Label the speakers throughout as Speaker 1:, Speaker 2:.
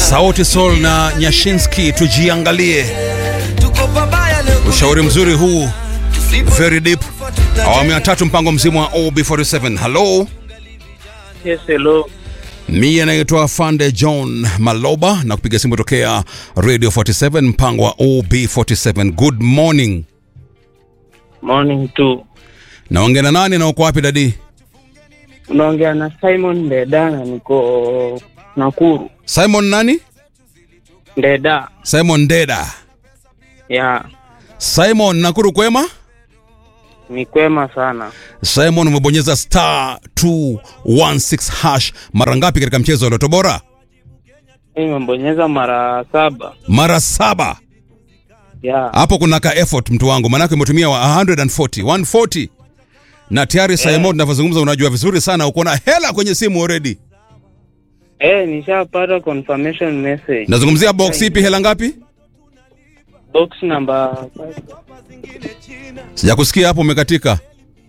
Speaker 1: Sauti Sol na Nyashinski, tujiangalie. Ushauri mzuri huu, very deep. Awamu ya tatu, mpango mzima wa OB47. Hello,
Speaker 2: Yes, hello.
Speaker 1: mie naitwa Fande John Maloba na kupiga simu tokea Radio 47, mpango wa OB47. Good morning.
Speaker 2: Morning tu.
Speaker 1: Naongea na nani na uko wapi dadi?
Speaker 2: Unaongea na Simon Ndedana, niko Nakuru.
Speaker 1: Simon nani?
Speaker 2: Ndeda.
Speaker 1: Simon Deda.
Speaker 2: Ya,
Speaker 1: Simon Nakuru kwema?
Speaker 2: ni kwema sana.
Speaker 1: Simon umebonyeza star 216 hash mara ngapi katika mchezo wa Loto Bora?
Speaker 2: Nimebonyeza mara saba.
Speaker 1: Mara saba.
Speaker 2: Ya,
Speaker 1: Hapo kuna ka effort mtu wangu, maanake umetumia wa 140 140 na tayari Simon, tunavyozungumza unajua vizuri sana uko na hela kwenye simu already.
Speaker 2: eh, nishapata confirmation message.
Speaker 1: Nazungumzia box ipi, hela ngapi?
Speaker 2: Box number
Speaker 1: Sijakusikia hapo, umekatika.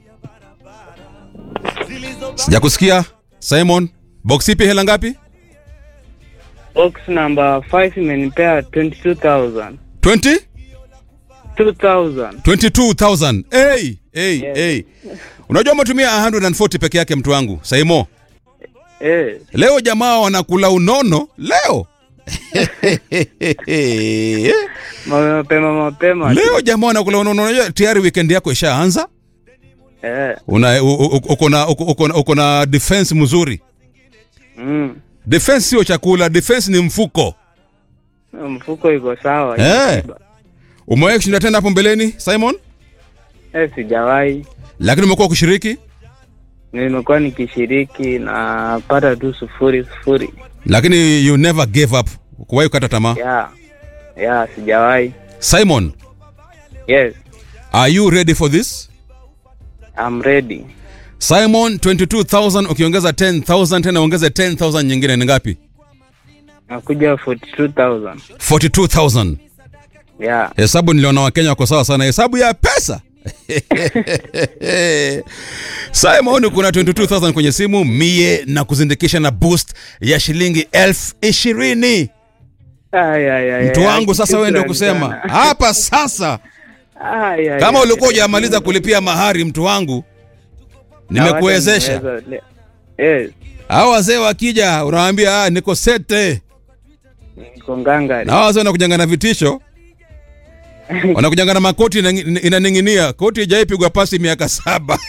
Speaker 1: Sijakusikia Simon, box ipi, hela ngapi?
Speaker 2: box number 5 imenipea 22000.
Speaker 1: 20
Speaker 2: 2000.
Speaker 1: 22000. Hey, hey,
Speaker 2: Yes.
Speaker 1: hey. Unajua umetumia 140 peke yake mtu wangu Simon.
Speaker 2: Eh,
Speaker 1: Leo jamaa wanakula unono leo.
Speaker 2: mapema mapema.
Speaker 1: Leo jamaa wanakula unono. Unajua tayari weekend yako ishaanza.
Speaker 2: Eh.
Speaker 1: Una u- u- uko na uko- uko na- uko na defense mzuri.
Speaker 2: Mm.
Speaker 1: Defense sio chakula, defense ni mfuko.
Speaker 2: Mfuko iko sawa.
Speaker 1: Eh. Umewahi kushinda tena hapo mbeleni Simon?
Speaker 2: Eh, sijawahi.
Speaker 1: Lakini umekuwa ukishiriki?
Speaker 2: Nimekuwa nikishiriki na pata tu sufuri sufuri.
Speaker 1: Lakini you never gave up. Kuwahi kukata tamaa.
Speaker 2: Ya, ya, sijawahi.
Speaker 1: Simon,
Speaker 2: Yes,
Speaker 1: are you ready for this?
Speaker 2: I'm ready.
Speaker 1: Simon 22000 ukiongeza 10000 tena ongeze 10000 nyingine ni ngapi?
Speaker 2: Nakuja 42000.
Speaker 1: 42000.
Speaker 2: Ya,
Speaker 1: Hesabu niliona Wakenya wako sawa sana, hesabu ya pesa. Simon, kuna 22000 kwenye simu mie na kuzindikisha na boost ya shilingi elfu ishirini.
Speaker 2: Ay, ay, ay,
Speaker 1: Mtu
Speaker 2: ay,
Speaker 1: wangu sasa, wewe ndio
Speaker 2: shukrani
Speaker 1: kusema
Speaker 2: sana.
Speaker 1: hapa sasa.
Speaker 2: Ay, ay,
Speaker 1: Kama
Speaker 2: ay,
Speaker 1: ulikuwa
Speaker 2: ay,
Speaker 1: hujamaliza kulipia mahari, mtu wangu, nimekuwezesha.
Speaker 2: Naweza le- Yes,
Speaker 1: Hao wazee wakija, unawaambia ah, niko sete,
Speaker 2: niko ngangari.
Speaker 1: na hao wazee wanakujanga na vitisho wanakujanga na makoti inang- inaning'inia, koti ijaipigwa pasi miaka saba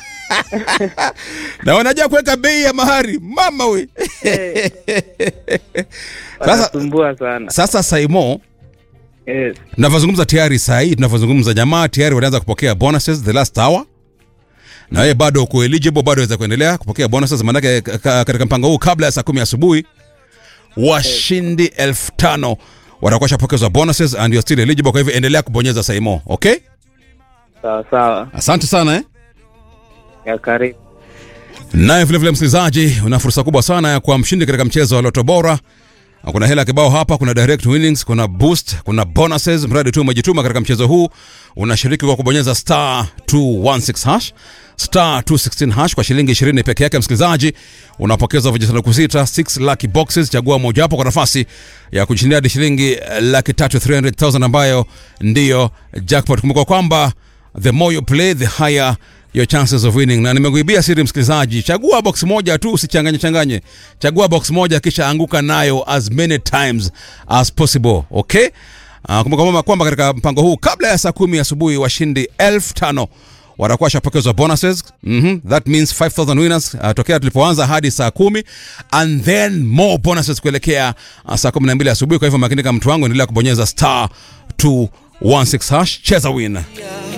Speaker 1: na wanajua kuweka bei ya mahari mama we.
Speaker 2: Eh,
Speaker 1: Sasa,
Speaker 2: wanasumbua sana.
Speaker 1: sasa Saimo,
Speaker 2: Yes,
Speaker 1: tunavyozungumza tayari saa hii tunavyozungumza, jamaa tayari wanaanza kupokea bonuses the last hour, na wewe bado uko eligible, bado waweza kuendelea kupokea bonuses, maanake ka- ka- katika mpango huu kabla ya saa kumi asubuhi washindi elfu tano watakuwa shapokezwa bonuses and you're still eligible. Kwa hivyo endelea kubonyeza Saimo, okay?
Speaker 2: sawa sawa.
Speaker 1: Asante sana eh?
Speaker 2: Ya karibu.
Speaker 1: Naye vilevile msikilizaji, una fursa kubwa sana ya kuwa mshindi katika mchezo wa Loto Bora. Kuna hela kibao hapa, kuna direct winnings, kuna boost, kuna bonuses. Mradi tu umejituma katika mchezo huu, unashiriki kwa kubonyeza star 216 hash star 216 hash kwa shilingi 20 peke yake. Msikilizaji, unapokezwa vijisanduku sita 6 lucky boxes. Chagua mojawapo kwa nafasi ya kushindia hadi shilingi eh, laki tatu 300,000 ambayo ndiyo jackpot. Kumbuka kwamba the more you play the higher your chances of winning. Na nimekuibia siri msikilizaji, chagua box moja tu, usichanganye changanye. Chagua box moja kisha anguka nayo as many times as possible, okay? Uh, kumbuka kwamba kwamba katika mpango huu kabla ya saa kumi asubuhi washindi elfu tano watakuwa washapokezwa bonuses mm that means 5000 winners uh, tokea tulipoanza hadi saa kumi and then more bonuses kuelekea uh, saa kumi na mbili asubuhi. Kwa hivyo makinika, mtu wangu, endelea kubonyeza star 216 hash, cheza win.